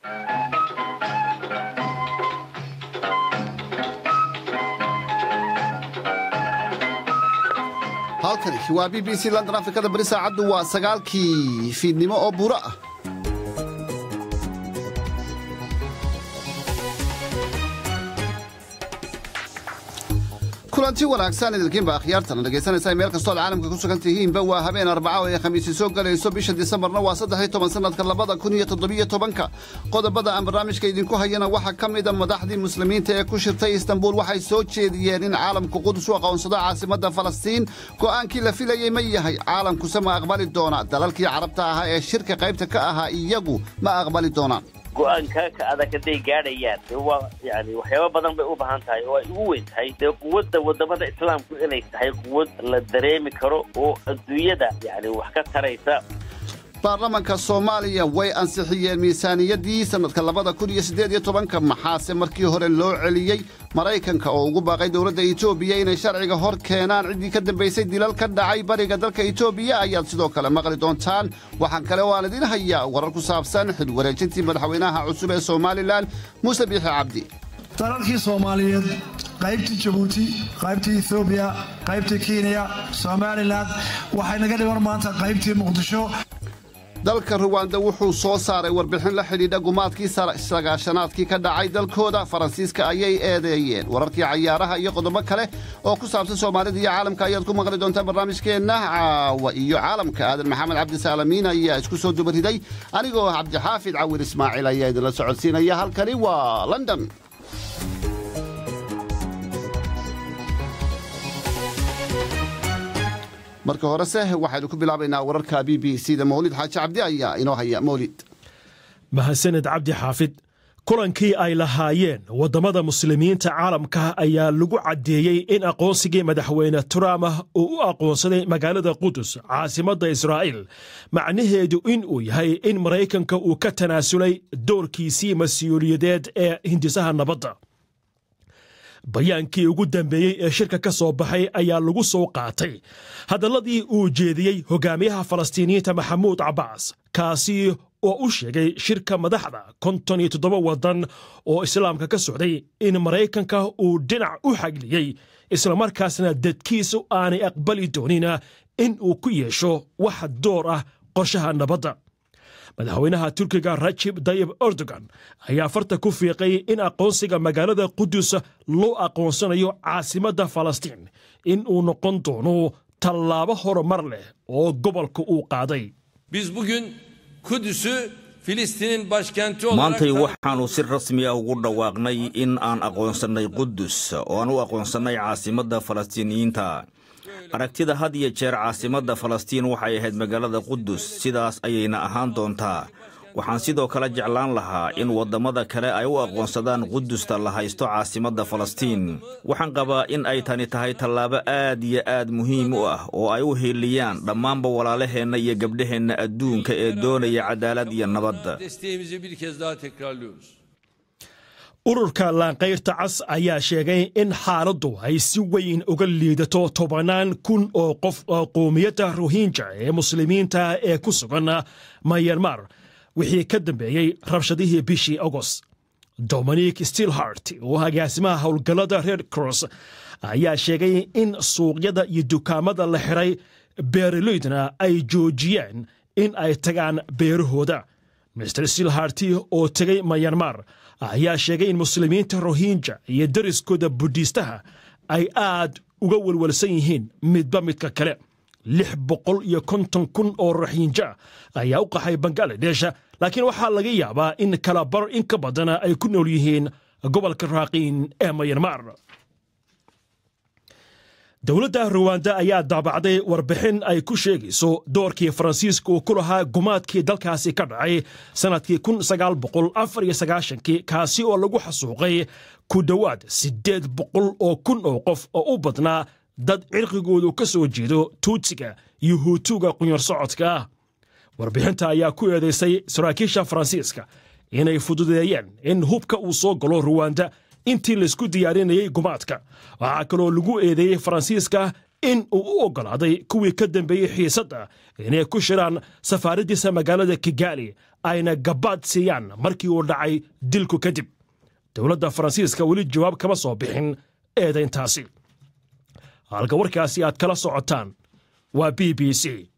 halkani waa b b c london afrikada bari saacaddu waa sagaalkii fiidnimo oo buuro ah kulanti wanaagsan idilkiinba akhyaartana dhegaysanaysaa meel kastoo ad caalamka ku sugan tihiinba waa habeen arbaca oo ay khamiisi soo galayso bisha disembarna waa saddex toban sannadka labada kun iyo toddobiyo tobanka qodobada aan barnaamijka idinku hayana waxaa ka mida madaxdii muslimiinta ee ku shirtay istanbuul waxay soo jeediyeen in caalamku qudus u aqoonsado caasimadda falastiin go'aankii la filayey ma yahay caalamkuse ma aqbali doona dalalkii carabta ahaa ee shirka qaybta ka ahaa iyagu ma aqbali doonaan go-aanka ka adag hadday gaadhayaan dee waa yani waxyaaba badan bay u baahan tahay oo ay ugu weyn tahay dee quwadda wadamada islaamku inay tahay quwad la dareemi karo oo adduunyada yani wax ka taraysa baarlamanka soomaaliya way ansixiyeen miisaaniyaddii sannadka labada kun iyo siddeed iyo tobanka maxaase markii hore loo celiyey maraykanka oo ugu baaqay dowladda etoobiya inay sharciga hor keenaan ciddii ka dambaysay dilal ka dhacay bariga dalka etoobiya ayaad sidoo kale maqli doontaan waxaan kale oo aan idiin hayaa warar ku saabsan xil wareejintii madaxweynaha cusub ee somalilan muuse biixi cabdi dalalkii soomaaliyeed qaybtii jabuuti qaybtii ethoobiya qaybtii kenya somalilan waxay naga dhiman maanta qaybtii muqdisho dalka ruwanda wuxuu soo saaray warbixin la xidhiidha gumaadkii sagaashanaadkii ka dhacay dalkooda faransiiska ayay eedeeyeen wararkii cayaaraha iyo qodobo kale oo ku saabsan soomaalida iyo caalamka ayaad ku maqli doontaan barnaamijkeenna caawa iyo caalamka aadan maxamed cabdisaalamiin ayaa isku soo dubariday anigoo cabdixaafid cawir ismaaciil ayaa idinla socodsiinaya halkani waa london marka horese waxaynu ku bilaabaynaa wararka b b c da mawlid xaaji cabdi ayaa inoo haya mawlid mahadsaned cabdi xaafid kulankii ay lahaayeen waddamada muslimiinta caalamka ayaa lagu caddeeyey in aqoonsigii madaxweyne trump uu u aqoonsaday magaalada qudus caasimadda israa'iil macnaheedu in uu yahay in maraykanka uu ka tanaasulay doorkiisii mas-uuliyadeed ee hindisaha nabadda bayaankii ugu dambeeyey ee shirka ka soo baxay ayaa lagu soo qaatay hadalladii uu jeediyey hogaamiyaha falastiiniyiinta maxamuud cabbaas kaasi oo u sheegay shirka madaxda konton iyo toddoba waddan oo islaamka ka socday in maraykanka uu dhinac u xagliyey islamarkaasna dadkiisu aanay aqbali doonin in uu ku yeesho wax door ah qorshaha nabadda madaxweynaha turkiga rajib dayib erdogan ayaa farta ku fiiqay in aqoonsiga magaalada qudus loo aqoonsanayo caasimadda falastiin in uu noqon doono tallaabo horumar leh oo gobolka uu qaaday Biz bugün Kudüs'ü Filistin'in başkenti olarak maantay waxaannu si rasmi ah ugu dhawaaqnay in aan aqoonsannay qudus oo aan u aqoonsannay caasimadda falastiiniyiinta aragtida had iyo jeer caasimadda falastiin waxay ahayd magaalada qudus sidaas ayayna ahaan doontaa waxaan sidoo kale jeclaan lahaa in waddamada kale ay u aqoonsadaan qudusta la haysto caasimadda falastiin waxaan qabaa in ay tani tahay tallaabo aad iyo aad muhiim u ah oo ay u hiiliyaan dhammaanba walaalaheenna iyo gabdhaheenna adduunka ee doonaya cadaalad iyo nabad desteğimizi bir kez daha tekrarlıyoruz. ururka laanqayrta cas ayaa sheegay in xaaladdu ay si weyn uga liidato tobannaan kun oo qof oo qowmiyadda rohinja ee muslimiinta ee ku sugan mayanmar wixii ka dambeeyey rabshadihii bishii agost dominic stilhart oo agaasimaha howlgallada red cross ayaa sheegay in suuqyada iyo dukaamada la xiray beeraloydna ay joojiyeen in ay tagaan beerahooda mr stilharti oo tegay mayanmar ayaa sheegay in muslimiinta rohinja iyo dariskooda budhiistaha ay aad uga welwelsan yihiin midba midka kale lix boqol iyo konton kun oo rohinja ayaa u qaxay bangaladesh laakiin waxaa laga yaabaa in kala bar in ka badana ay ku nool yihiin gobolka raaqiin ee mayanmar dowladda ruwanda ayaa daabacday warbixin ay ku sheegayso doorkii faransiiska uu ku lahaa gumaadkii dalkaasi ka dhacay sannadkii kii kaasi oo lagu xasuuqay ku dhowaad siddeed boqol oo kun oo qof oo u badnaa dad cirqigoodu ka soo jeedo tuutsiga iyo huutuga qunyar socodka ah warbixinta ayaa ku eedaysay saraakiisha faransiiska inay fududeeyeen in hubka uu soo galo ruwanda intii laysku diyaarinayay gumaadka waxaa kaloo lagu eedeeyey faransiiska in uu u oggolaaday kuwii ka dambeeyey xiisadda inay ku shiraan safaaraddiisa magaalada kigali ayna gabaad siiyaan markii uu dhacay dilku kadib dowladda faransiiska weli jawaab kama soo bixin eedayntaasi halka warkaasi aad kala socotaan waa b b c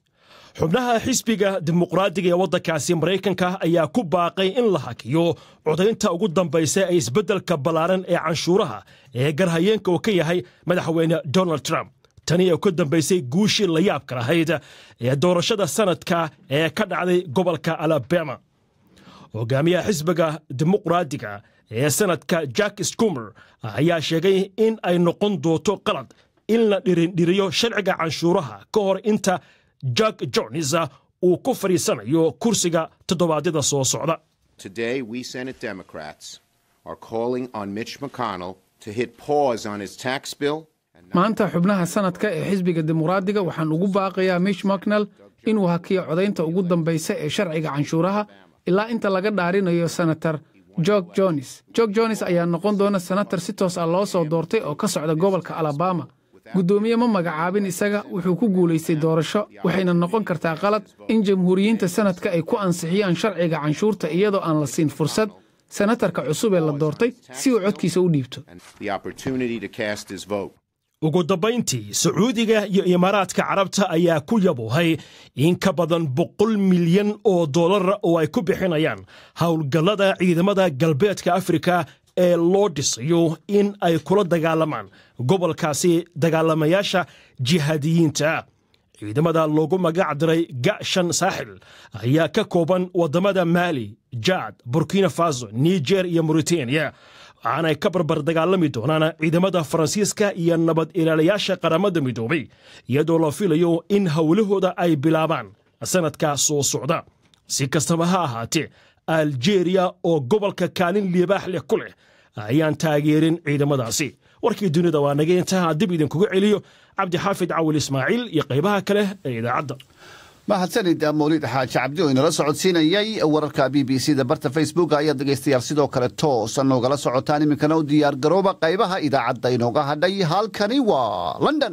xubnaha xisbiga dimuqraadiga ee waddankaasi maraykanka ayaa ku baaqay in la hakiyo codaynta ugu dambaysa ee isbeddelka ballaaran ee canshuuraha ee garhayeenka uu ka yahay madaxweyne donald trump tani ee ku dambaysay guushii la yaabka lahayd ee doorashada sanadka ee ka dhacday gobolka alabama hogaamiyaha xisbiga dimuqraadiga ee sanadka jack skumer ayaa sheegay in ay noqon doonto qalad in la dhirindhiriyo sharciga canshuuraha ka hor inta jack jones uu ku fadhiisanayo kursiga toddobaadyada soo socda Today, we Senate Democrats are calling on Mitch McConnell to hit pause on his tax bill. maanta xubnaha sanadka ee xisbiga dimuqraadiga waxaan ugu baaqayaa mitch mcnell inuu hakiyo codaynta ugu dambaysa ee sharciga canshuuraha ilaa inta laga dhaarinayo senator jorg jones jorg jones ayaa noqon doona senatar si toos ah loo soo doortay oo ka socda gobolka alabama guddoomiye ma magacaabin isaga wuxuu ku guulaystay doorasho waxayna noqon kartaa qalad in jamhuuriyiinta sanadka ay ku ansixiyaan sharciga canshuurta iyadoo aan la siin fursad senatarka cusub ee la doortay si uu codkiisa u dhiibto and the opportunity to cast his vote. ugu dambayntii sacuudiga iyo imaaraadka carabta ayaa ku yabuhay in ka badan boqol milyan oo dollara oo ay ku bixinayaan howlgallada ciidamada galbeedka afrika ee loo dhisayo in ay kula dagaalamaan gobolkaasi dagaalamayaasha jihaadiyiinta ciidamada loogu magac diray gashan saaxil ayaa ka kooban waddamada maali jaad burkina faso niger iyo mauritaniya waxaanay ka barbar dagaalami doonaan ciidamada faransiiska iyo nabad ilaalayaasha qaramada midoobay iyadoo la filayo in howlahooda ay bilaabaan sanadkaa soo socda si kastaba ha ahaatee aljeeriya oo gobolka kaalin liibaax leh ku leh ayaan taageerin ciidamadaasi warkii dunida waa naga intaha dib idinkuga celiyo cabdixaafid cawil ismaaciil iyo qaybaha kale ee idaacadda mahadsanid mawlid xaaji cabdi oo inala socodsiinayay wararka b b c da barta facebook ayaad dhegaystayaal sidoo kale toosa noogala socotaan iminkana u diyaar garooba qaybaha idaacadda inooga hadhay halkani waa london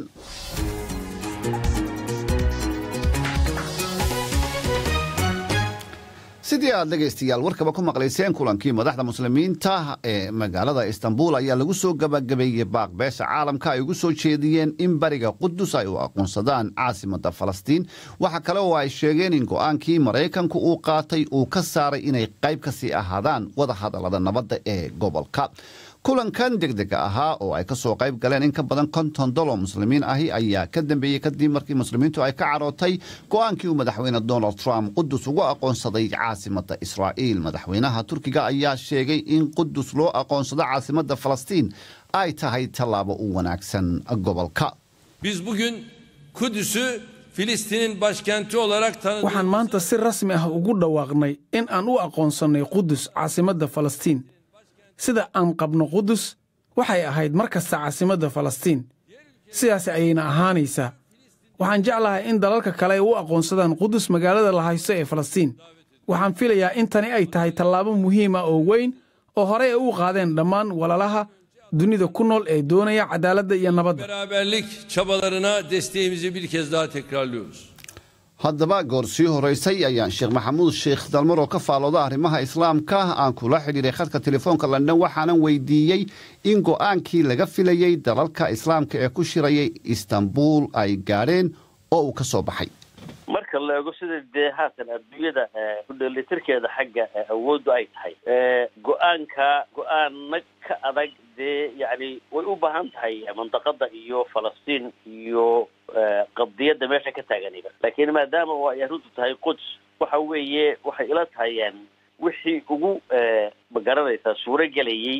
sidii aad dhegaystayaal warkaba ku maqlayseen kulankii madaxda muslimiinta ee magaalada istanbul ayaa lagu soo gabagabeeyey baaq beesha caalamka ay ugu soo jeediyeen in bariga qudus ay u aqoonsadaan caasimada falastiin waxa kale oo ay sheegeen in go'aankii maraykanku uu qaatay uu ka saaray inay qayb ka sii ahaadaan wadahadallada nabadda ee gobolka kulankan degdega ahaa oo ay ka soo qayb galeen in ka badan konton dolo muslimiin ahi ayaa ka dambeeyey kadib markii muslimiintu ay ka carootay go'aankii uu madaxweyne donald trump qudus ugu aqoonsaday caasimada israa'iil madaxweynaha turkiga ayaa sheegay in qudus loo aqoonsado caasimada falastiin ay tahay tallaabo u wanaagsan gobolka Biz bugün Kudüs'ü Filistin'in başkenti olarak tanıdığımız waxaan maanta si rasmi ah ugu dhawaaqnay in aan u aqoonsannay qudus caasimadda falastiin sida aan qabno qudus waxay ahayd mar kasta caasimadda falastiin sidaas ayayna ahaanaysaa waxaan jeclahay in dalalka kale ay u aqoonsadaan qudus magaalada la haysto ee falastiin waxaan filayaa in tani ay tahay tallaabo muhiim ah oo weyn oo horey ay u qaadeen dhammaan walalaha dunida ku nool ee doonaya cadaaladda iyo nabadda beraberlik çabalarına desteğimizi bir kez daha tekrarlıyoruz. haddaba goor sii horeysay ayaan sheekh maxamuud sheekh dalmar oo ka faalooda arrimaha islaamka aan kula xidhiiray khadka telefoonka london waxaanan weydiiyey in go'aankii laga filayey dalalka islaamka ee ku shirayay istanbul ay gaadheen oo uu ka soo baxay marka la eego sida dee haatan adduunyada ku dheelitirkeeda xagga awooddu ay tahay go-aanka go-aana ka adag dee yacni way u baahan tahay mandaqada iyo falastiin iyo qadiyadda meesha ka taaganiba laakiin maadaama oo ay arrintu tahay quds waxa weeye waxay ila tahay wixii ugu magaranaysaa suuro gelayey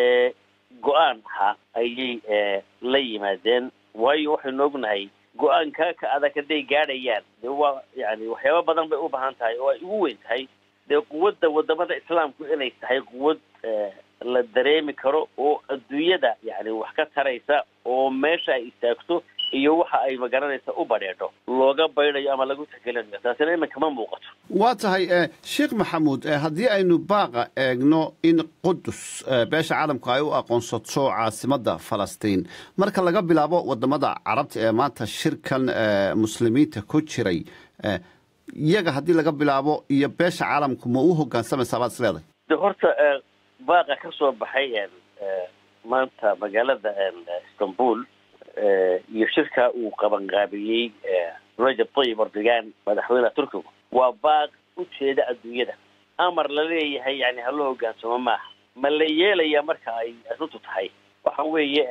go-aan ha ayay la yimaadeen waayo waxaynu ognahay go-aanka ka adag hadday gaadhayaan dee waa yani waxyaaba badan bay u baahan tahay oo ay ugu weyn tahay dee quwadda wadamada islaamku inay tahay quwad la dareemi karo oo adduunyada yani wax ka taraysa oo meesha ay istaagto iyo waxa ay magaranaysa u badheedho looga baydhayo ama lagu tagelinayo taasina iminka ma muuqato waa tahay sheekh maxamuud haddii aynu baaqa eegno in qudus beesha caalamku ay u aqoonsato caasimadda falastiin marka laga bilaabo wadamada carabta ee maanta shirkan muslimiinta ku jiray iyaga haddii laga bilaabo iyo beesha caalamku ma u hogaansamaysaa baad is leedahay de horta baaqa ka soo baxay maanta magaalada istanbul iyo shirka uu qabanqaabiyey rajab tayyib erdogan madaxweyneha turkigu waa baaq ujeeda adduunyada amar la leeyahay yani hala hogaansamo maaha ma la yeelaya marka ay arrintu tahay waxa weeye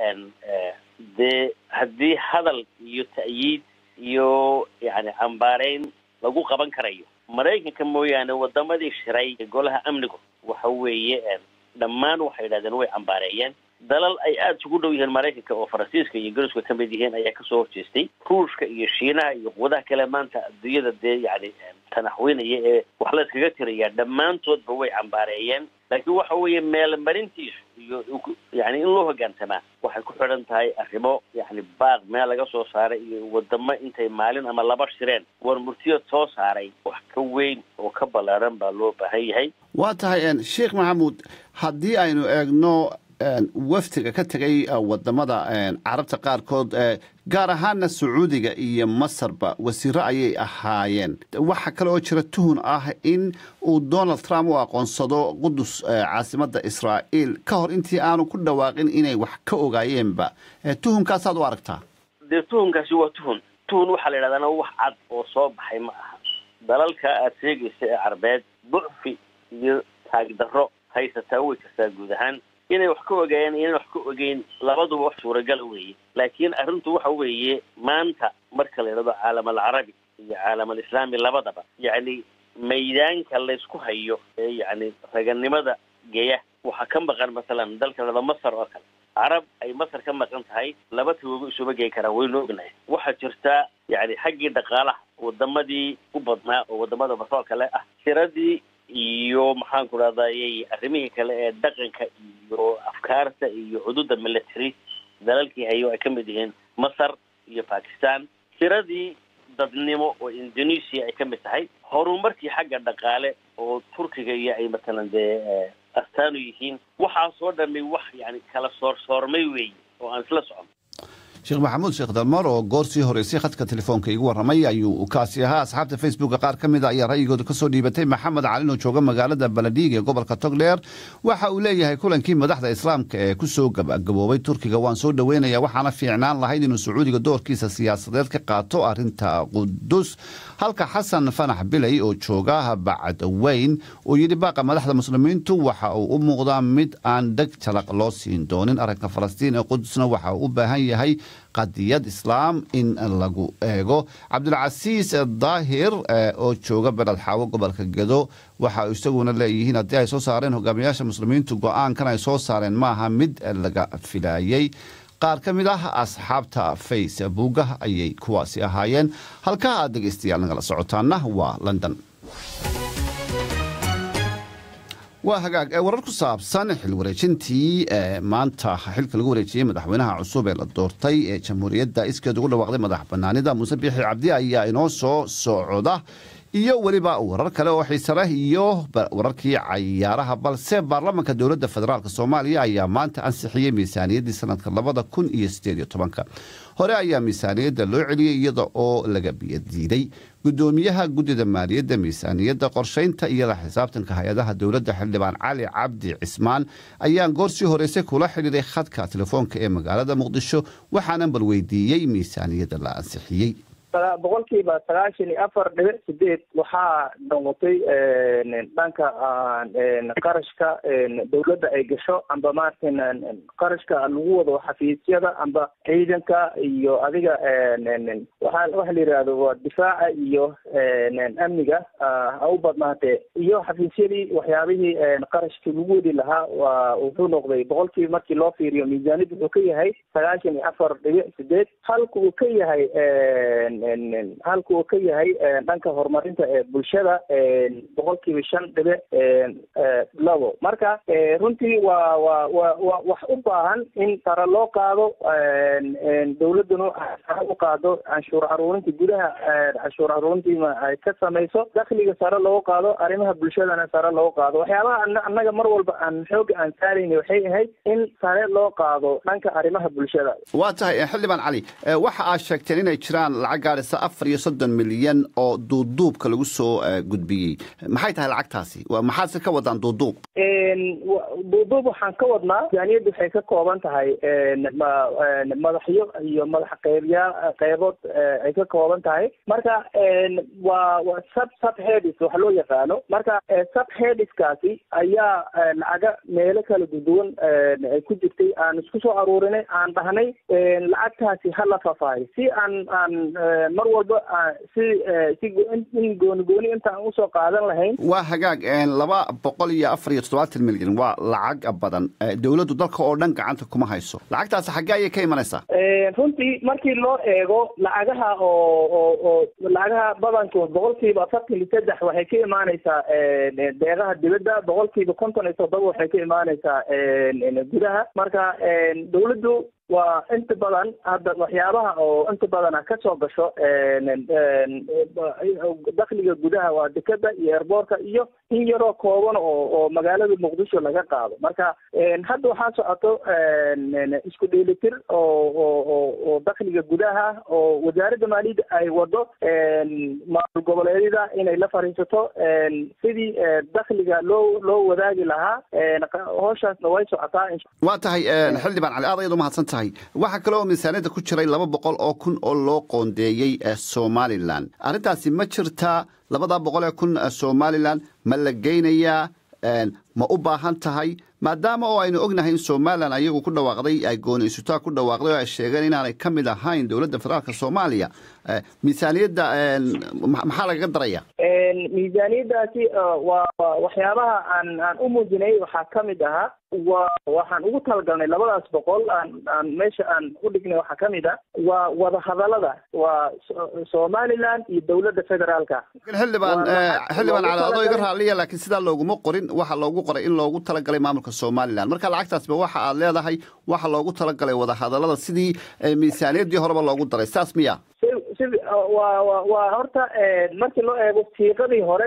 dee haddii hadal iyo ta'yiid iyo yani cambaareyn lagu qaban karayo maraykanka mooyaane wadamadii shiray ee golaha amnigu waxa weeye dhammaan waxay yidhahdeen way cambaareeyeen dalal ay aada isugu dhow yihiin maraykanka oo faransiiska iyo ingiriiska ka mid yihiin ayaa kasoo horjeestay ruushka iyo shiinaha iyo quwadaha kale maanta adduunyada dee yani tanaxweynaya ee wax la iskaga tirayaa dhammaantoodba way cambaareeyeen laakiin waxa weeye meelmarintiisu iyo yani in loo hogaansamaa waxay ku xidhan tahay arrimo yani baaq meel laga soo saaray iyo wadamo intay maalin ama laba shireen war murtiyad soo saaray wax ka weyn oo ka ballaaran baa loo baahan yahay waa tahay sheekh maxamuud haddii aynu eegno wafdiga ka tegay wadamada carabta qaarkood gaar ahaana sacuudiga iyo masarba wasiiro ayay ahaayeen waxaa kale oo jira tuhun ah in uu donald trump u aqoonsado qudus caasimada israa'iil ka hor intii aanu ku dhawaaqin inay wax ka ogaayeenba tuhunkaasaad u aragtaa dee tuhunkaasi waa tuhun tuhun waxaa la yidhahdaana wax cad oo soo baxay ma aha dalalka aada sheegaysa ee carbeed ducfi iyo taagdarro haysataa way jirtaa guud ahaan inay wax ka ogaayeen iyo inay wax ka ogeyn labaduba wax suuragala weeye laakiin arrintu waxa weeye maanta marka la yidhahdo caalam alcarabi iyo caalam alislaami labadaba yacni maydaanka laysku hayo ee yacni raganimada geya waxaa ka maqan masalan dalka la yidhahdo masar oo kale carab ay masar ka maqan tahay laba tawoogo isuma geyn karaan waynu ognahay waxaa jirtaa yani xaggii dhaqaalaha wadamadii u badnaa oo wadamada basoo kale ah tiradii iyo maxaan ku rahday arrimihii kale ee dhaqanka iyo afkaarta iyo xuduudda military dalalkii hayo ay ka mid yihiin masar iyo bakistan tiradii dadnimo oo indonesia ay ka mid tahay horumarkii xagga dhaqaale oo turkiga iyo ay matalan dee astaanu yihiin waxaasoo dhami wax yani kala soorsoormay weeye oo aan isla socon sheekh maxamuud sheekh dalmar oo goor sii horeysay khadka telefoonka igu warramay ayuu kaasi ahaa asxaabta facebooka qaar ka mida ayaa ra'yigooda ka soo dhiibatay maxamed calin oo jooga magaalada baladhiig ee gobolka togdheer waxa uu leeyahay kulankii madaxda islaamka ee ku soo gabagaboobay turkiga waan soo dhoweynaya waxaana fiicnaan lahayd inuu sacuudiga doorkiisa siyaasadeed ka qaato arrinta qudus halka xasan fanax bilay oo jooga bacadweyn uu yidhi baaqa madaxda muslimiintu waxa uu u muuqdaa mid aan dheg jalaq loo siin doonin arrinka falastiin ee qudusna waxa uu u baahan yahay qadiyad islaam in lagu eego cabdulcasiis daahir oo jooga beled xaawo gobolka gedo waxa isaguna leeyihiin haddii ay soo saareen hogaamiyaasha muslimiintu go-aankan ay soo saareen maaha mid laga filaayey qaar ka mid ah asxaabta facebooka ayay kuwaasi ahaayeen halkaa aad dhegaystayaal nagala socotaana waa london waa hagaag warar ku saabsan xil wareejintii maanta xilka lagu wareejiyey madaxweynaha cusub ee la doortay ee jamhuuriyadda iskeed ugu dhawaaqday madax banaanida muuse biixi cabdi ayaa inoo soo socda iyo weliba warar kale oo xiise leh iyo wararkii cayaaraha balse baarlamanka dowladda federaalk soomaaliya ayaa maanta ansixiyey miisaaniyaddii sanadka labada kun iyo sideed iyo tobanka hore ayaa miisaaniyadda loo celiyey iyada oo laga biyadiiday gudoomiyaha guddida maaliyadda miisaaniyadda qorshaynta iyo la xisaabtanka hay-adaha dowladda xildhibaan cali cabdi cismaan ayaan goor sii horeysay kula xidhiiray khadka telefoonka ee magaalada muqdisho waxaanan bal weydiiyey miisaaniyadda la ansixiyey boqolkiiba sagaashan iyo afar dhibic sideed waxaa noqotay dhanka qarashka dawladda ay gasho amba maarata qarashka lagu wado xafiisyada amba ciidanka iyo adiga waxa waxa la yidhaahdo waa difaaca iyo amniga ha u badnaatee iyo xafiisyadii waxyaabihii qarashkii lagu wadi lahaa waa wuxuu noqday boqolkiiba markii loo fiiriyo miisaaniyad wuxuu ka yahay sagaashan iyo afar dhibic sideed halka uu ka yahay halka uu ka yahay dhanka horumarinta ee bulshada boqolkiiba shan dhibic labo marka runtii waa waa wa wa wax u baahan in sare loo qaado dawladduna sare u qaado canshuur aruurinta gudaha canshuur aruurintiima ay ka samayso dakhliga sare loogu qaado arrimaha bulshadana sare loogu qaado waxyaabaha annaga mar walba aan xooga aan saarayna waxay ahayd in sare loo qaado dhanka arrimaha bulshada waa tahay xildhibaan cali waxa aad sheegteen inay jiraan lacag gaadhaysa afar iyo soddon milyan oo duuduubka lagu soo gudbiyey maxay tahay lacagtaasi maxaadse ka wadaan duuduub duuduub waxaan ka wadnaa miisaaniyaddu waxay ka kooban tahay madaxyo iyo madax qeybyaa qeybood ay ka kooban tahay marka waa waa sub sub headis wax loo yaqaano marka sub headiskaasi ayaa lacaga meelo kala duduwan ay ku jirtay aan isku soo aruurinay aan dhahnay lacagtaasi ha la fafaayo si aan aan mar walba si si in gooni gooni inta aan usoo qaadan lahayn waa hagaag laba boqol iyo afar iyo toddobaatan milyan waa lacag badan dowladdu dalka oo dhan gacanta kuma hayso lacagtaasi xaggee ayay ka imanaysaa runtii markii loo eego lacagaha oo oo oo lacagaha badankood boqolkiiba afartan iyo saddex waxay ka imaaneysaa deeqaha dibadda boqolkiiba konton iyo toddoba waxay ka imaaneysaa gudaha marka dowladdu waa inta badan hadda waxyaabaha oo inta badana ka soo gasho dakhliga gudaha waa dekeda iyo airboortka iyo in yaroo kooban oo oo magaalada muqdisho laga qaado marka hadda waxaa socoto isku dheelitir oo oo oo dakhliga gudaha oo wasaaradda maaliyadda ay wado maamul goboleedyada inay la fariisato sidii dakhliga loo loo wadaagi lahaa howshaasna way socotaa waa tahay xildhibaan cali aad ayaad umahadsan tahay waxaa kale oo miisaaniyadda ku jiray laba boqol oo kun oo loo qoondeeyey somalilan arrintaasi ma jirtaa labadaa boqol ee kun somalilan ma la geynayaa ma u baahan tahay maadaama oo aynu ognahay in somalilan ayagu ku dhawaaqday ay gooni isutaa ku dhawaaqday oo ay sheegeen inaanay ka mid ahayn dowladda federaalka soomaaliya miisaaniyadda maxaa lagaga daraya miisaaniyaddaasi waa waxyaabaha aan aan u muujinay waxaa ka mid ahaa wa waxaan ugu talagalnay labadaas boqol aan aan meesha aan u dhignay waxaa ka mid ah waa wadahadalada waa somaliland iyo dowladda federaalka xildhibaan xildhibaan cali adoo iga raaliya laakiin sidaa looguma qorin waxa loogu qoray in loogu talagalay maamulka somalilan marka lacagtaasba waxa aad leedahay waxa loogu talagalay wadahadalada sidii miisaaniyaddii horeba loogu daray saas miya si waa wa waa horta markii loo eego siiqadii hore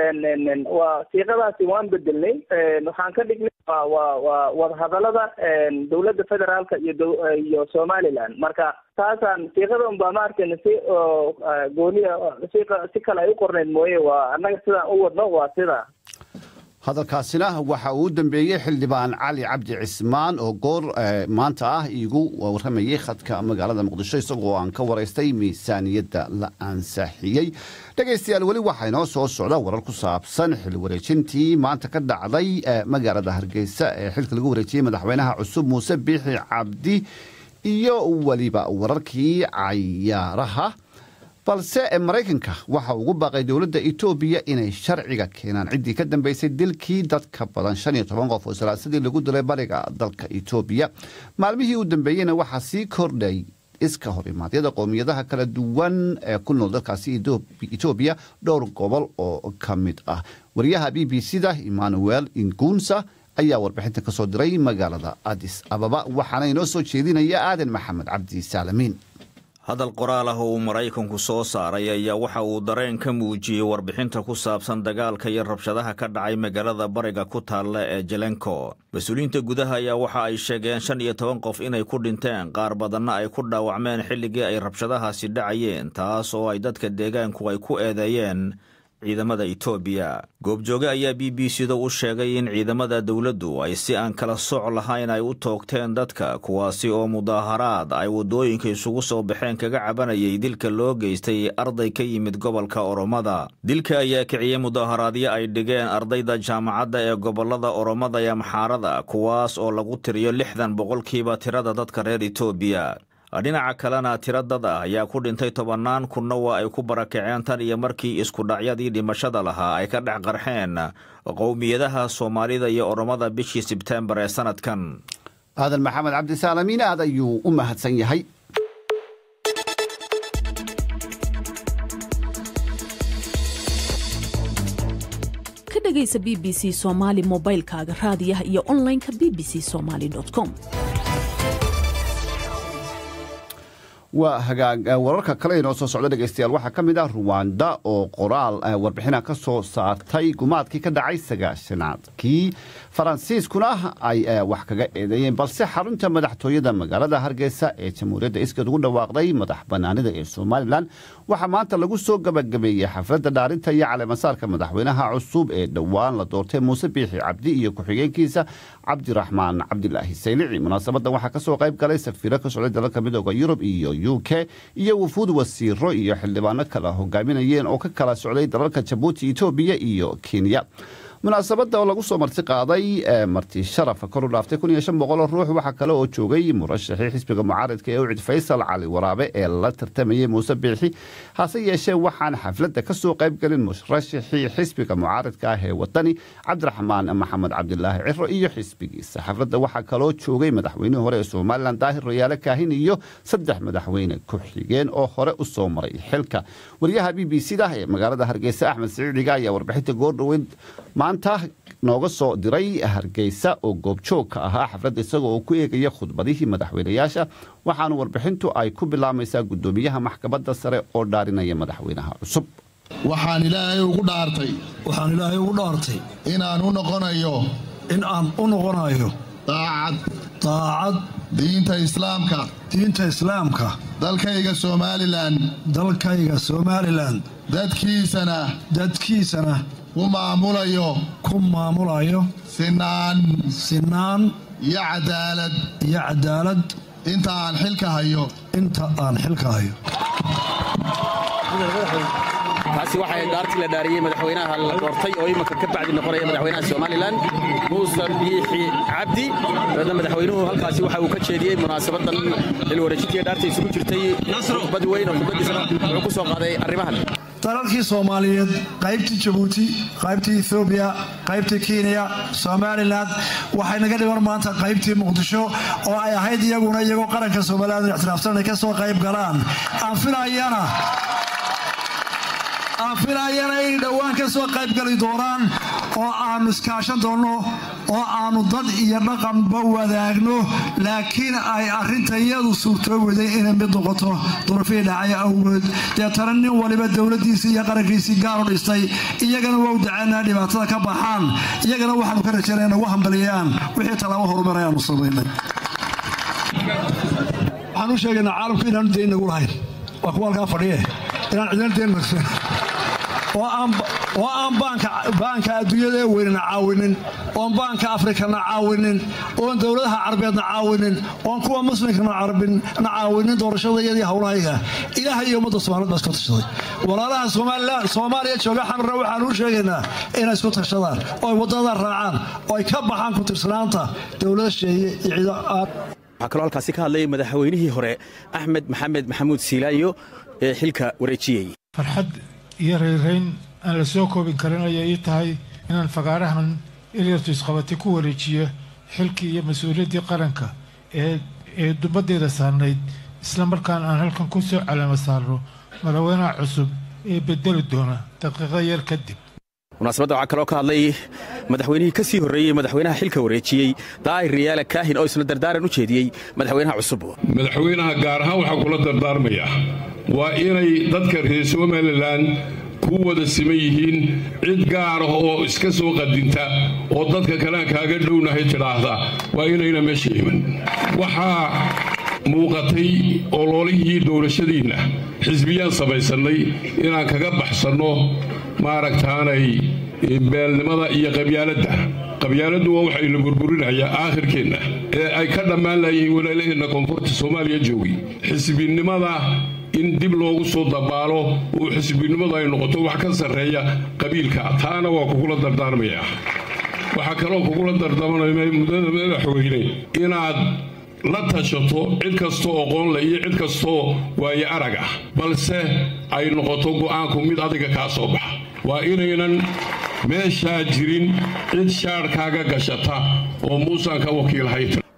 waa siiqadaasi waan bedelnay waxaan ka dhignay wa wa waa wadahadalada dowladda federaalka iyo do iyo somaliland marka taasaan siiqada unbaa maaragtay si gooniya si si kale ay u qornayd mooye waa annaga sidaan u wadno waa sidaa hadalkaasina waxa uu u dambeeyey xildhibaan cali cabdi cismaan oo goor maanta ah iigu warramayey khadka magaalada muqdisho isagoo aan ka waraystay miisaaniyadda la ansaaxiyey dhegaystayaal weli waxaa inoo soo socda warar ku saabsan xil wareejintii maanta ka dhacday magaalada hargeysa ee xilka lagu wareejiyey madaxweynaha cusub muuse biixi cabdi iyo weliba wararkii cayaaraha balse maraykanka waxa ugu baaqay dowladda etoobiya inay sharciga keenaan ciddii ka dambeysay dilkii dadka badan shan iyo toban qof oo salaasadii lagu dilay bariga dalka etoobiya maalmihii u dambeeyeyna waxaa sii kordhay iska hor imaadyada qowmiyadaha kala duwan ee ku nool dalkaasi etoobiya dhowr gobol oo ka mid ah wariyaha b b c da emmanuel ingunsa ayaa warbixinta ka soo diray magaalada adis ababa waxaana inoo soo jeedinaya aadan maxamed cabdi saalamiin hadal qoraal ah oo uu maraykanku soo saaray ayaa waxa uu dareen ka muujiyey warbixinta ku saabsan dagaalka iyo rabshadaha ka dhacay magaalada bariga ku taalla ee jelenko mas-uuliyiinta gudaha ayaa waxa ay sheegeen shan iyo toban qof inay ku dhinteen qaar badanna ay ku dhaawacmeen xilligii ay rabshadahaasi dhacayeen taas oo ay dadka deegaanku ay ku eedeeyeen ciidamada etoobiya goobjooge ayaa b b c da u sheegay in ciidamada dowladdu ay si aan kala soc lahayn ay u toogteen dadka kuwaasi oo mudaaharaad ay waddooyinka isugu soo baxeen kaga cabanayay dilka loo geystay arday ka yimid gobolka oromada dilka ayaa kiciyey mudaaharaadyo ay dhigeen ardayda jaamacadda ee gobollada oromada ee maxaarada kuwaas oo lagu tiriyo lixdan boqolkiiba tirada dadka reer etoobiya dhinaca kalena tiro dad ah ayaa ku dhintay tobannaan kunna waa ay ku barakaceen tan iyo markii iskudhacyadii dhimashada lahaa ay ka dhex qarxeen qowmiyadaha soomaalida iyo oromada bishii sebtembar ee sanadkan aadan maxamed cabdisaalamiin aad ayuu u mahadsan yahay ka dhegaysa b b c soomaali mobaylkaaga raadiyaha iyo onlineka b b c somaali com waa hagaag wararka kale inoo soo socda dhegeystayaal waxaa ka mid ah ruwanda oo qoraal warbixina ka soo saartay gumaadkii ka dhacay sagaashanaadkii faransiiskuna ay wax kaga eedeeyeen balse xarunta madaxtooyada magaalada hargeysa ee jamhuuriyadda iskeed ugu dhawaaqday madax banaanida ee somalilan waxaa maanta lagu soo gabagabeeyey xafladda dhaarinta iyo caleemasaarka madaxweynaha cusub ee dhowaan la doortay muuse biixi cabdi iyo ku-xigeenkiisa cabdiraxmaan cabdilaahi saylici munaasabadan waxaa kasoo qayb galay safiiro ka socday dalalka midooda yurub iyo u k iyo wufuud wasiiro iyo xildhibaano kala hogaaminayeen oo ka kala socday dalalka jabuuti etoobiya iyo kenya munaasabada oo lagu soo marti qaaday marti sharafa kor u dhaaftay kun iyo shan boqoloo ruux waxaa kale oo joogay murashaxii xisbiga mucaaridka ee ucid faysal cali waraabe ee la tartamayey muuse biixi hase yeeshee waxaan xafladda ka soo qayb gelin murashaxii xisbiga mucaaridka ah ee wadani cabdiraxmaan maxamed cabdilaahi ciro iyo xisbigiisa xafladda waxaa kaloo joogay madaxweynihii hore ee somalilan daahir rayaale kaahin iyo saddex madaxweyne ku-xigeen oo hore u soo maray xilka wariyaha b b c da ee magaalada hargeysa axmed siciidiga ayaa warbixinta goordhoweyn maanta nooga soo diray hargeysa oo goobjoog ka ahaa xafladda isaga oo ku eegaya khudbadihii madaxweynayaasha waxaanu warbixintu ay ku bilaamaysaa guddoomiyaha maxkamadda sare oo dhaarinaya madaxweynaha cusub waxaan ilaahay ugu dhaartay waxaan ilaahay ugu dhaartay inaan u noqonayo in aan u noqonayo daacad daacad diinta islaamka diinta islaamka dalkayga somalilan dalkayga somalilan dadkiisana dadkiisana ku maamulayo ku maamulayo sinaan sinaan iyo cadaalad iyo cadaalad inta aan xilka hayo inta aan xilka hayo taasi waxay dhaartii la dhaariyey madaxweynaha la doortay oo imanka ka bacdi noqonaya madaxweynaha somalilan muuse biixi cabdi dabeedna madaxweynuhu halkaasi waxa uu ka jeediyey munaasabadan xilwareejintii dhaarta isugu jirtay khudbad weyn oo khudbadiisana wuxuu ku soo qaaday arrimahan dalalkii soomaaliyeed qaybtii jabuuti qaybtii ethoobiya qaybtii kenya somalilan waxay naga dhiman maanta qaybtii muqdisho oo ay ahayd iyaguna iyagoo qaranka somalilan ictiraafsan ay ka soo qayb galaan aan filayana aan filayana inay dhowaan ka soo qaybgali doonaan oo aannu iskaashan doonno oo aannu dad iyo dhaqanba wadaagno laakiin ay arrinta iyadu suurtooweday inay mid noqoto durufii dhacay awgeed deetana nin waliba dowladdiisii iyo qarankiisii gaar u dhistay iyagana waa u daceynaa dhibaatada ka baxaan iyagana waxaanu ka rajaynaa nagu hambaliyaan wixii tallaabo horumar ayaanu samaynay waxaan u sheegaynaa caalamku inaanu dayn nagu lahayn waa kuwa halkaa fadhiye inaan cidina dayn marsan oo aan baanka adduunyada ee weynana caawinin oon baanka afrikana caawinin oon dowladaha carabeedna caawinin oon kuwa muslimkana na caawinin doorashadayadii howlahayga ilaaha iyo ummadda somaliyed baa isku tashaday walaalaha soomaaliya jooga xamarna waxaanu u sheegaynaa inay isku tashadaan oo ay waddada raacaan oo ay ka baxaan ku tirsanaanta dowlada sheeye iyo ciido waxaa kaloo halkaasi ka hadlay madaxweynihii hore axmed maxamed maxamuud siilaayo ee xilka wareejiyey iyo rayrayn aan la soo koobin karin ayay ii tahay inaan fagaarahan ilyartu isqabati ku wareejiyo xilkii iyo mas-uuliyaddii qaranka ee dumaddeeda saarnayd isla markaana aan halkan ku soo calaama saarno madaxweynaha cusub ee bedeli doona daqiiqo yar kadib munaasabadda waxaa kaloo ka hadlay madaxweynihii ka sii horreeyey madaxweynaha xilka wareejiyey daa'ir riyaale kaahin oo isna dardaaran u jeediyey madaxweynaha cusub madaxweynaha gaar ahaan waxaa kula dardaarmayaa waa inay dadka reer somalilan ku wada siman yihiin cid gaar ah oo iska soo qadinta oo dadka kalean kaaga dhownahay tidhaahda waa inayna meesha iman waxaa muuqatay oloolihii doorashadiinna xisbiyaan samaysannay inaan kaga baxsanno maaragtaanay beelnimada iyo qabyaaladda qabyaaladdu waa waxayna burburinayaa aakhirkeenna ee ay ka dhammaan laayihiin walaalaheenna koonfurta soomaaliya joogi xisbinimada in dib loogu soo dabaalo oo xisbinimadu ay noqoto wax ka sarreeya qabiilka taana waa kugula dardaarmayaa waxaa kaloo kugula dardaarmaya mudada madaxweyne inaad la tashato cid kastoo aqoonle iyo cid kastoo waaye arag ah balse ay noqoto go'aanku mid adiga kaa soo baxa waa inaynan meeshaa jirin cid shaadhkaaga gashata oo muusaan ka wakiilhayn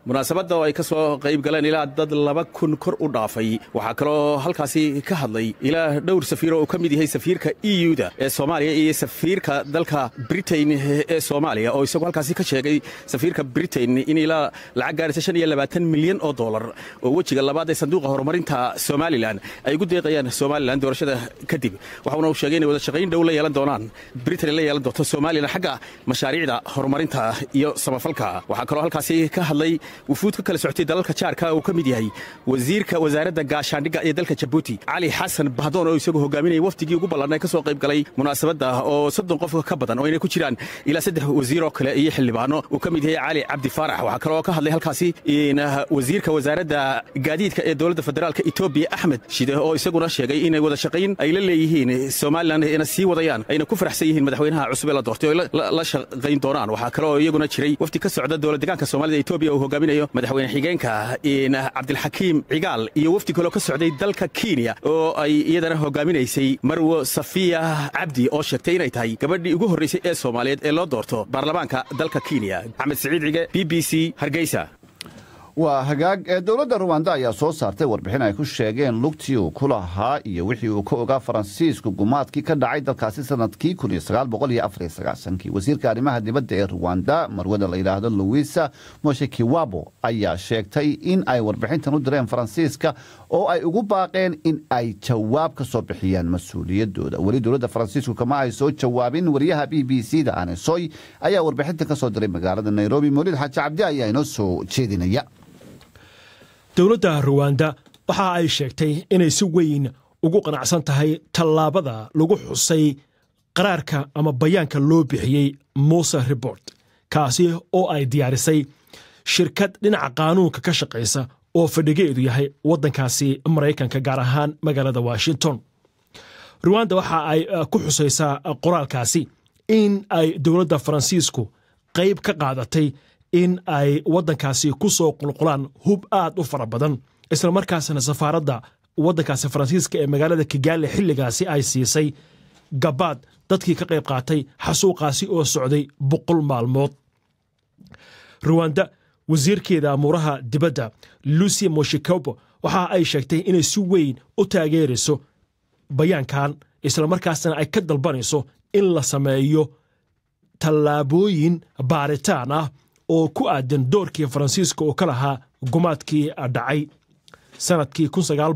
munaasabadda oo ay ka soo qayb galeen ilaa dad laba kun kor u dhaafay waxaa kaloo halkaasi ka hadlay ilaa dhowr safiir oo uu ka mid yahay safiirka e u-da ee soomaaliya iyo safiirka dalka britain ee soomaaliya oo isagu halkaasi ka sheegay safiirka britain in ilaa lacag gaaraysa shan iyo labaatan milyan oo dollar oo wejiga labaad ee sanduuqa horumarinta somalilan ay ugu deeqayaan somalilan doorashada kadib waxauna uu sheegay inay wada shaqayn dhow la yeelan doonaan britain la yeelan doonto somalilan xagga mashaariicda horumarinta iyo samafalka waxaa kaloo halkaasi ka hadlay wufuud ka kala socotay dalalka jaarka uu ka mid yahay wasiirka wasaaradda gaashaandhigga ee dalka jabuuti cali xasan bahdoon oo isagu hogaaminayay wafdigii ugu ballan ee ka soo qayb galay munaasabadda oo soddon qof ka badan oo inay ku jiraan ilaa saddex wasiir oo kale iyo xildhibaano uu ka mid yahay cali cabdi faarax waxaa kaloo ka hadlay halkaasi wasiirka wasaaradda gaadiidka ee dowladda federaalka etoobiya axmed shide oo isaguna sheegay inay wada shaqayn ay la leeyihiin somalilan ina sii wadayaan ayna ku faraxsan yihiin madaxweynaha cusub ee la doortay oo la shaqayn doonaan waxaa kale oo iyaguna jiray wafdi ka socda dowlad deegaanka soomaalida etoobiya uu hogaaminayo madaxweyne xigeenka cabdilxakiim cigaal iyo wafdi kaloo ka socday dalka kenya oo ay iyadana hogaaminaysay marwo safiya cabdi oo sheegtay inay tahay gabadhii ugu horraysay ee soomaaliyeed ee loo doorto baarlamaanka dalka kenya axmed siciid cige b b c hargeysa waa hagaag ee dowladda ruwanda ayaa soo saartay warbixin ay ku sheegeen lugtii uu ku lahaa iyo wixii uu ka ogaa faransiisku gumaadkii ka dhacay dalkaasi sanadkii kii wasiirka arrimaha dibadda ee ruwanda marwada la yidhaahdo louisa moshekiwabo ayaa sheegtay in ay warbixintan u direen faransiiska oo ay ugu baaqeen in ay jawaab ka soo bixiyaan mas-uuliyadooda weli dowladda faransiisku kama ay soo jawaabin wariyaha b b c da anesoy ayaa warbixintan ka soo diray magaalada nairobi mawlid xaaji cabdi ayaa inoo soo jeedinaya dowladda ruwanda waxa ay sheegtay inay si weyn ugu qanacsan tahay tallaabada lagu xusay qaraarka ama bayaanka loo bixiyey muse report kaasi oo ay diyaarisay shirkad dhinaca qaanuunka ka shaqaysa oo fadhigeedu yahay waddankaasi maraykanka gaar ahaan magaalada washington ruwanda waxa ay ku xusaysaa qoraalkaasi in ay dowladda faransiisku qayb ka qaadatay in ay waddankaasi ku soo qulqulaan hub aad u fara badan islamarkaasna safaaradda waddankaasi faransiiska ee magaalada kigaali xilligaasi ay siisay gabaad dadkii ka qayb qaatay xasuuqaasi oo socday boqol maalmood ruwanda wasiirkeeda amuuraha dibadda lucy moshikobo waxa ay sheegtay inay si weyn u taageerayso bayaankan islamarkaasna ay ka dalbanayso in la sameeyo tallaabooyin baaritaan ah oo ku aadan doorkii faransiiska oo ka lahaa gumaadkii dhacay sanadkii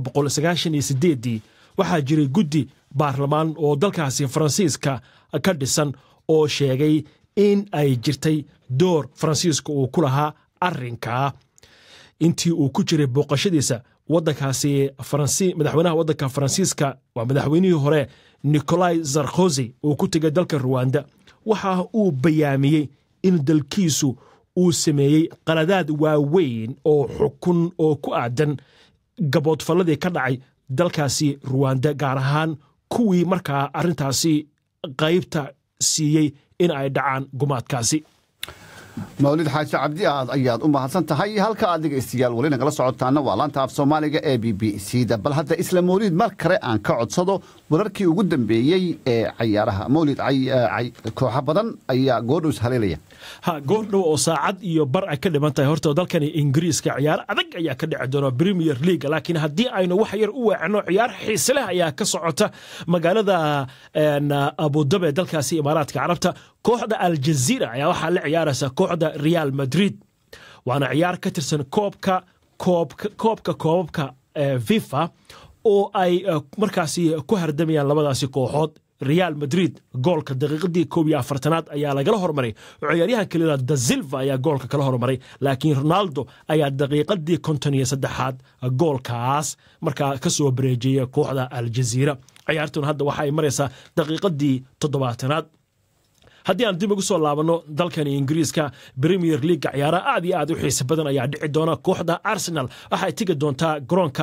waxaa jiray guddi baarlamaan oo dalkaasi faransiiska ka dhisan oo sheegay in ay jirtay door faransiiska uu ku lahaa arrinkaa intii uu ku jiray booqashadiisa wadankaasi madaxweynaha waddanka faransiiska waa madaxweynihii hore nicolai sarkozy uu ku tegay dalka ruwanda waxa uu bayaamiyey in dalkiisu uu sameeyey qaladaad waaweyn oo xukun oo ku aadan gaboodfalladii ka dhacay dalkaasi ruwanda gaar ahaan kuwii markaa arrintaasi qaybta siiyey in ay dhacaan gumaadkaasi mawlid xaaji cabdi aad ayaad u mahadsan tahay halka aad dhegaystayaal weli nagala socotaana waa laanta af soomaaliga ee b b c da bal hadda isla mawlid mar kale aan ka codsado wararkii ugu dambeeyey ee cayaaraha mawlid kooxo badan ayaa goordhows haleelaya ha goordhow oo saacad iyo bar ay ka dhiman tahay horta dalkani ingiriiska ciyaar adag ayaa ka dhici doona premier league laakiin haddii aynu wax yar u weecno ciyaar xiise leh ayaa ka socota magaalada abudabi ee dalkaasi imaaraadka carabta kooxda aljaziira ayaa waxaa la ciyaaraysa kooxda real madrid waana ciyaar ka tirsan koobka koobka koobabka fifa oo ay markaasi ku hardamayaan labadaasi kooxood real madrid goolka daqiiqadii koob iyo afartanaad ayaa lagala hormaray oo ciyaaryahan kalida da silva ayaa goolka kala hormaray laakiin ronaldo ayaa daqiiqadii konton iyo saddexaad goolkaas markaa ka soo bareejiyey kooxda aljaziira ciyaartuna hadda waxa ay maraysaa daqiiqadii toddobaatanaad haddii aan dib ugu soo laabanno dalkani ingiriiska premier leaga ciyaaraha aad iyo aad u xiise badan ayaa dhici doona kooxda arsenal waxay tegi doontaa garoonka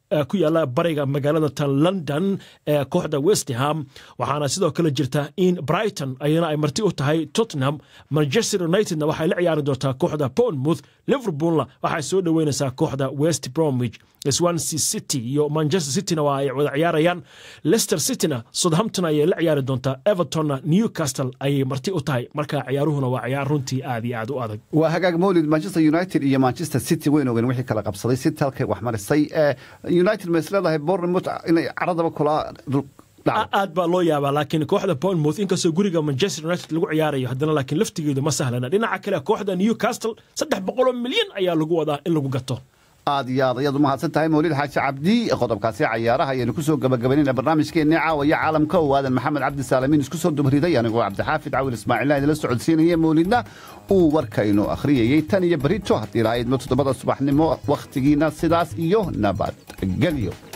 ku yaala bariga magaalada tan london ee kooxda westham waxaana sidoo kale jirta in brighton ayana ay marti u tahay tottenham manchester unitedna waxay la ciyaari doontaa kooxda bournemouth liverpoolna waxay soo dhoweynaysaa kooxda west bromwich swansea city iyo manchester cityna waa ay wada ciyaarayaan leicester cityna southampton ayay la ciyaari doontaa evertonna newcastle ayay marti u tahay marka ciyaaruhuna waa ciyaar runtii aad iyo aad u adag waa hagaag mawlid manchester united iyo manchester city weyn ogen wixii kala qabsaday city halkay wax marisay united ma is leedahay bournemouth inay caradaba kula aad baa loo yaabaa laakiin kooxda bournemouth inkastoo guriga manchester united lagu ciyaarayo haddana laakiin laftigeedu ma sahlana dhinaca kale kooxda newcastle saddex boqoloo milyan ayaa lagu wadaa in lagu gato aad iyo aad ayaad u mahadsan tahay mawlid xaaji cabdi qodobkaasi cayaaraha ayaynu ku soo gabagabaynayna barnaamijkeenni caawaya caalamka oo aadan maxamed cabdi saalamiin isku soo dubariday anigoo cabdixaafid cawil ismaaciilna idinla socodsiinaya mawlidna uu warkaynu akhriyayey tan iyo berito haddii lahaydmo toddobada subaxnimo wakhtigiina sidaas iyo nabadgelyo